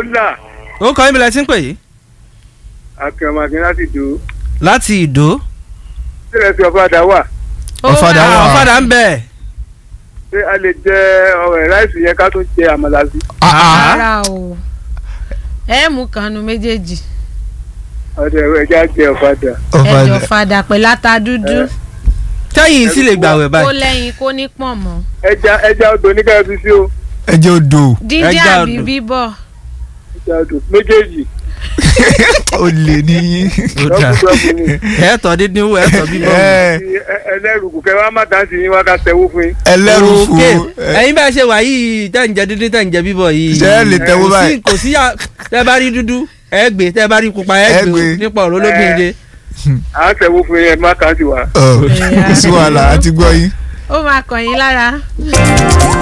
là ó kọ́ ibi la ti ń pè yìí akẹ́mọ̀kẹ́ láti dùn láti ìdó sílẹ̀ sí ọ̀fadà wà Ọ̀fadà Ah, wà. ọ̀fadà ń bẹ̀ ṣé a lè jẹ ọ̀rẹ́ ráìsì yẹn ká tún jẹ àmàlà sí Ah, ah. rárá o ẹ mú kanu méjèèjì ọ̀dẹ̀ ẹja jẹ ọ̀fadà ẹjọ Ọ̀fadà. fada pẹ̀lú ata dúdú tẹ́yìn sì lè gbàwẹ̀ kó báyìí lẹ́yìn kó ní pọ̀nmọ́ ẹja ẹja odò ní káyọ̀ fi sí o ẹjẹ odò díndín Ẹja àbí odò. bíbọ̀ ẹja odò méjèèjì ó lè níyìn. ó dà dọ́kúdọ́kú ni ẹ̀ẹ́tọ̀ dídín wò ẹ̀ẹ́tọ̀ bíbọ̀ wò. Ẹ, Ẹ- ẹlẹ́rùkù kẹ́ wá má dá sí yín wá ká tẹ̀wó fún yín ẹlẹ́rù fún Òkè, ẹ, ẹ̀yin bá ṣe wà yìí tẹ́ ń jẹ dídín tẹ́ ń jẹ bíbọ̀ yìí. Ṣé ẹ lè tẹ́wọ́ Kò sí- báyìí? kò sí à- tẹ́ bá rí dúdú ẹ gbé tẹ́ bá rí pupa ẹ Ẹ gbé gbé. nípa ọ̀rọ̀ olóbìnrin. à ń tẹ̀wó fún yín ẹ má kàn sí wa. ọ, kò sí wàhálà àti gbọ́ yín. ó máa kàn yín lára